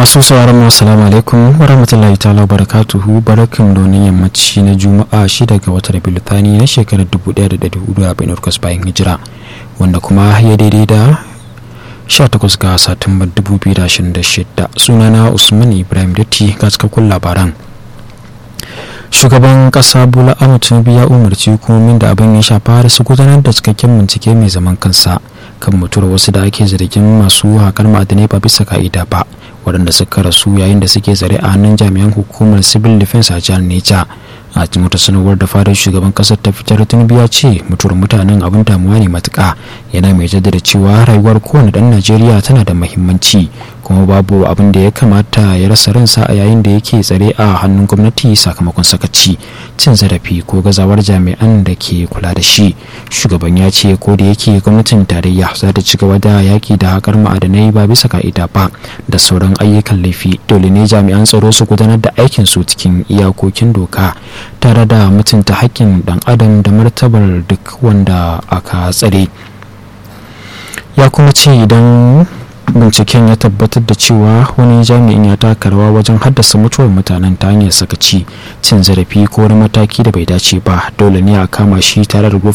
masu sauraron mu assalamu alaikum wa rahmatullahi ta'ala barakatuhu barakan donin yammaci na juma'a shida ga watan rabiul thani na shekarar 1448 bayan hijira wanda kuma ya daidai da 18 ga satumbar 2026 sunana usman ibrahim datti ga cikakkun labaran shugaban kasa bola ahmed tinubu ya umarci hukumomin da abin ya shafa su gudanar da cikakken bincike mai zaman kansa kan mutuwar wasu da ake zargin masu haƙar ma'adanai ba bisa ka'ida ba waɗanda suka rasu yayin da suke zare a hannun jami'an hukumar civil defense a jihar neja a cikin wata sanarwar da fadar shugaban kasar ta fitar tinubu ya ce mutuwar mutanen abin damuwa ne matuka yana mai jaddada cewa rayuwar kowane ɗan najeriya tana da mahimmanci kuma babu abin da ya kamata ya rasa ransa a yayin da yake tsare a hannun gwamnati sakamakon sakaci cin zarafi ko gazawar jami'an da ke kula da shi shugaban ya ce ko da yake gwamnatin tarayya za ta ci gaba da yaki da haƙar ma'adanai ba bisa ka'ida ba da sauran ayyukan laifi dole ne jami'an tsaro su gudanar da aikin su cikin iyakokin doka tare da mutunta haƙƙin ɗan adam da martabar duk wanda aka tsare ya kuma ce idan binciken ya tabbatar da cewa wani jami'in ya taka rawa wajen haddasa mutuwar mutanen ta hanyar sakaci cin zarafi ko wani mataki da bai dace ba dole ne a kama shi tare da